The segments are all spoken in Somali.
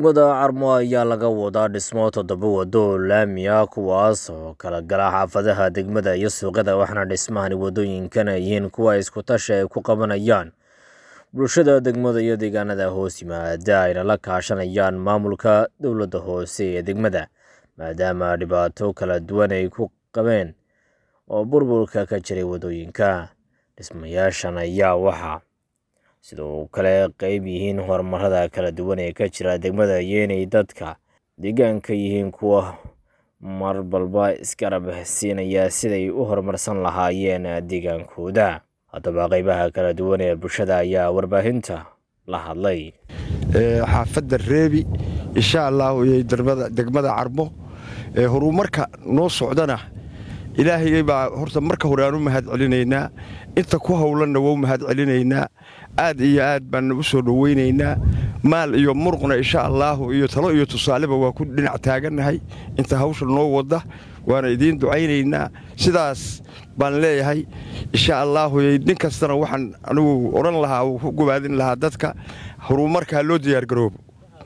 degmada carmo ayaa laga wadaa dhismo toddoba waddo oo laami ah kuwaas oo kala gala xaafadaha degmada iyo suuqyada waxaana dhismahani waddooyinkana yihiin kuwa isku tashi ay ku qabanayaan bulshada degmada iyo deegaanada hoos yimaada ayna la kaashanayaan maamulka dowladda hoose ee degmada maadaama dhibaato kala duwan ay ku qabeen oo burburka ka jiray waddooyinka dhismayaashan ayaa waxaa sidoo kale qeyb yihiin horumarada kala duwan ee ka jira degmada iyo inay dadka deegaanka yihiin kuwa mar balba isgarab siinaya siday u horumarsan lahaayeen deegaankooda haddaba qeybaha kala duwan ee bulshada ayaa warbaahinta la hadlay xaafadda reebi insha allahu iyo degmada carmo horumarka noo socdana ilaahay baa horta marka hore aan u mahad celinaynaa inta ku howlanna waa u mahad celinaynaa aad iyo aad baan u soo dhowaynaynaa maal iyo muruqna insha allaahu iyo talo iyo tusaaleba waa ku dhinac taagannahay inta hawsha noo wadda waana idiin ducaynaynaa sidaas baan leeyahay insha allaahu nin kastana waxaan anigu odhan lahaa uu ku gubaadin lahaa dadka horumarka ha loo diyaargaroobo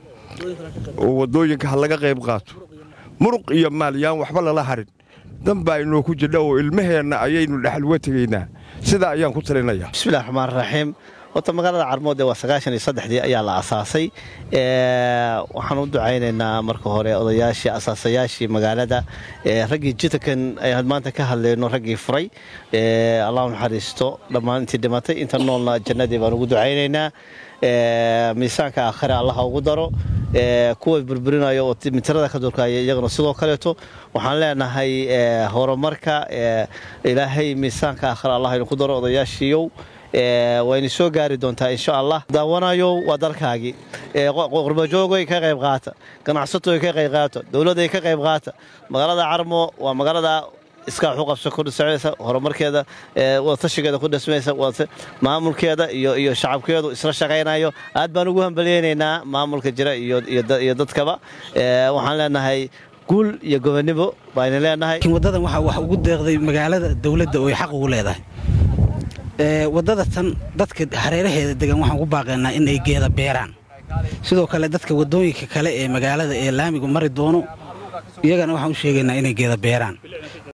oo waddooyinka ha laga qayb qaato muruq iyo maal yaan waxba lala harin danbaa inoo ku jidha oo ilmaheenna ayaynu dhexalwa tegaynaa sidaa ayaan ku talinayaa bismillahi raxmaan raxiim horta magaalada carmoode waa sagaashan iyo saddexdii ayaa la asaasay waxaan u ducaynaynaa marka hore odayaashii asaasayaashii magaalada raggii jitankan ayaan maanta ka hadlayno raggii furay allahu naxariisto dhammaan intii dhimatay inta noolna jannadii baan ugu ducaynaynaa miisaanka aakhire allaha ugu daro kuwa burburinayo oo mitirada ka durkaya iyaguna sidoo kaleeto waxaan leenahay horumarka ilaahay miisaanka aakhire allah inu ku daro odayaashiiyow wayna soo gaari doontaa insha allah daawanayo waa dalkaagii qurbajoogoy ka qayb qaata ganacsatoy ka qayb qaata dowladday ka qayb qaata magaalada carmo waa magaalada iskaa waxu qabso ku dhismaysa horumarkeeda wadatashigeeda ku dhismaysa maamulkeeda iyo shacabkeedu isla shaqaynayo aad baan ugu hambalyeynaynaa maamulka jira iyo dadkaba waxaan leenahay guul iyo gobonnimo bayna leenahay wadadan waxaa wax ugu deeqday magaalada dowladda oo ay xaq ugu leedahay waddada tan dadka hareeraheeda degan waxaan ku baaqaynaa in ay geeda beeraan sidoo kale dadka waddooyinka kale ee magaalada ee laamigu mari doono iyagana waxaan u sheegaynaa inay geeda beeraan